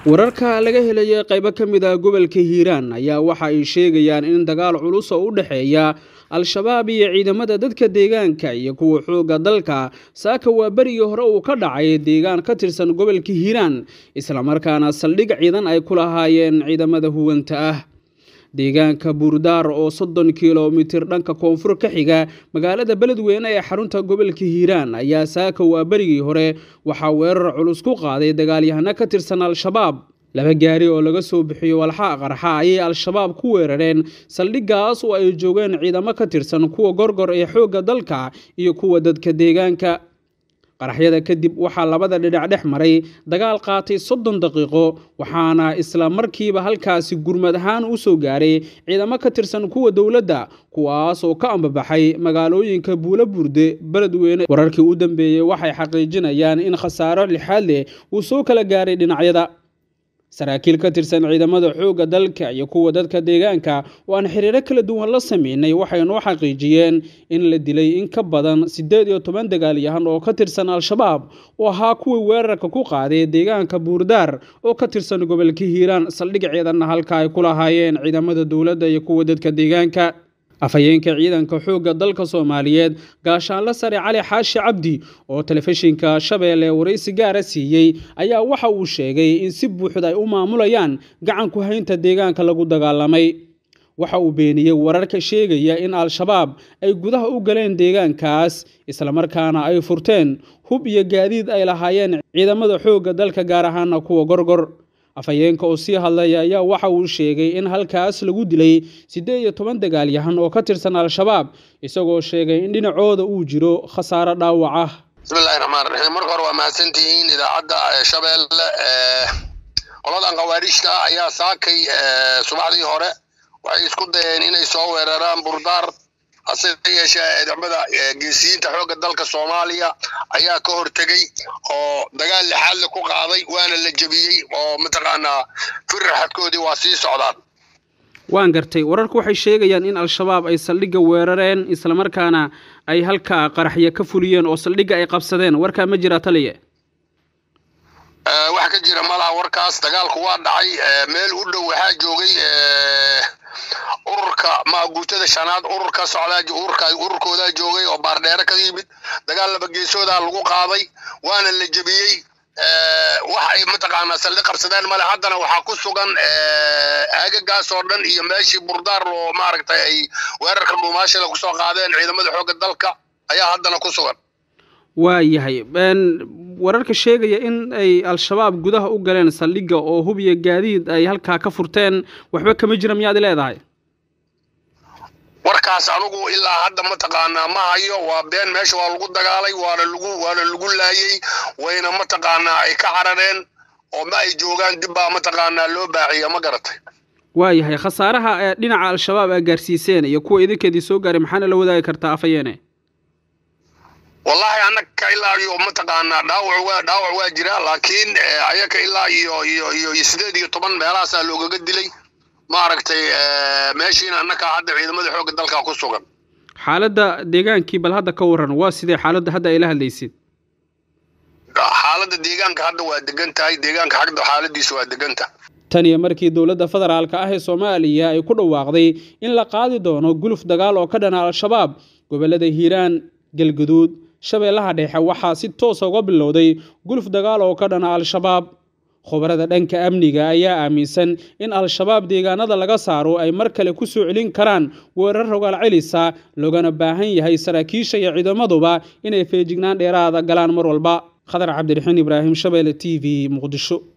wararka laga helaya qaybo ka mid ah gobolka hiiraan ayaa waxa ay sheegayaan in dagaal culus oo u dhexeeya al-shabaab iyo ciidamada dadka deegaanka iyo kuwa xoogga dalka saaka waa berigii hore uu ka dhacay deegaan ka tirsan gobolka hiiraan islamarkaana saldhig ciidan ay ku lahaayeen ciidamada huwanta ah deegaanka buurdaar oo soddon kilomitir dhanka koonfur ka xiga magaalada beledweyne ee xarunta gobolka hiiraan ayaa saaka waa berigii hore waxaa weerar culus ku qaaday dagaalyahano ka tirsan al-shabaab laba gaari oo laga soo bixiyo walxaa qarxa ayay al-shabaab ku weerareen saldhiggaas oo ay joogeen ciidamo ka tirsan kuwa gorgor ee xoogga dalka iyo kuwa dadka deegaanka qaraxyada kadib waxaa labada dhinac dhex maray dagaal qaatay soddon daqiiqo waxaana isla markiiba halkaasi gurmad ahaan u soo gaaray ciidamo ka tirsan kuwa dowladda kuwaas oo ka ambabaxay magaalooyinka buulo burde beledweyne wararkii u dambeeyey waxay xaqiijinayaan in khasaaro lixaad leh uu soo kala gaaray dhinacyada saraakiil ka tirsan ciidamada xoogga dalka iyo kuwa dadka deegaanka oo aan xiriiro kala duwan la sameynay waxay noo xaqiijiyeen in la dilay in ka badan siddeed iyo toban dagaalyahan oo ka tirsan al-shabaab oo ahaa kuwii weerarka ku qaaday deegaanka buurdaar oo ka tirsan gobolka hiiraan saldhig ciidanna halka ay ku lahaayeen ciidamada dowladda iyo kuwa dadka deegaanka afhayeenka ciidanka xoogga dalka soomaaliyeed gaashaanle sare cali xaashi cabdi oo telefishinka shabeelle waraysi gaara siiyey ayaa waxa uu sheegay in si buuxda ay u maamulayaan gacanku haynta deegaanka lagu dagaalamay waxa uu beeniyey wararka sheegaya in al-shabaab ay gudaha u galeen deegaankaas islamarkaana ay furteen hub iyo gaadiid ay lahaayeen ciidamada xoogga dalka gaar ahaana kuwa gorgor afhayeenka oo sii hadlaya ayaa waxa uu sheegay in halkaas lagu dilay siddeed iyo toban dagaalyahan oo ka tirsan al-shabaab isagoo sheegay in dhinacooda uu jiro khasaaro dhaawac ah bismillahi raxmaan raxiim marka hore waa mahadsantihiin idaacadda shabeelle qoladan khawaariijta ayaa saakay subaxdii hore waxay isku dayeen inay soo weeraraan burdaar hase yeeshee ciidamada geesiyiinta xoogga dalka soomaaliya ayaa ka hortegey oo dagaal lixaadle ku qaaday waana la jebiyey oo mataqaanaa firraxadkoodii waa sii socdaan waan gartay wararku waxay sheegayaan in al-shabaab ay saldhigga weerareen islamarkaana ay halkaa qaraxya ka fuliyeen oo saldhigga ay qabsadeen warkaa ma jira taliye wax ka jira malaha warkaas dagaalku waa dhacay meel u dhow waxaa joogay ururka maaguutada shanaad ururka socdaa ururka ururkoodaa joogay oo baardheere ka yimid dagaal laba geesoodaa lagu qaaday waana la jebiyey wax ay mataqaanaa saldhi qabsadeen male haddana waxaa ku sugan aagagaas oo dhan iyo meeshii burdaar oo maaragtay ay weerarka dhuumaashada kusoo qaadeen ciidamada xoogga dalka ayaa haddana ku sugan waayahay wararka sheegaya in ay al-shabaab gudaha u galeen saldhigga oo hub iyo gaadiid ay halkaa ka furteen waxba kama jira miyaad leedahay warkaas anugu ilaa hadda mataqaanaa ma hayo waa been meesha waa lagu dagaalay waana lagu waana lagu laayey wayna mataqaanaa ay ka carareen oo ma ay joogaan dib baa mataqaanaa loo baaciya ma garatay waayahay khasaaraha ee dhinaca al-shabaab aa gaarsiiseen iyo kuwa idinkeedii soo gaaray maxaana la wadaagi kartaa afayeene wallahi annaka ilaa iyo mataqaanaa dhaawac waa dhaawac waa jira laakiin ayaka ilaa iyo iyo iyo sideed iyo toban meelahaasaa loogaga dilay maaragtay meeshiina annaka hadda ciidamada xoogga dalka ku sugan xaaladda deegaankii bal hadda ka waran waa sidee xaaladda hadda ay la hadlaysid xaaladda deegaanka hadda waa degan tahay deegaanka xagda xaaladiisa waa deganta tan iyo markii dowladda federaalka ah ee soomaaliya ay ku dhawaaqday in la qaadi doono guluf dagaal oo ka dhana al-shabaab gobollada hiiraan galguduud shabeellaha dhexe waxaa si toosa uga bilowday guluf dagaal oo ka dhana al-shabaab khubarada dhanka amniga ayaa aaminsan in al-shabaab deegaanada laga saaro ay mar kale ku soo celin karaan weerar rogaal celisa loogana baahan yahay saraakiisha iyo ciidamaduba inay feejignaan dheeraada galaan mar walba khadar cabdiraxiin ibraahim shabeelle t v muqdisho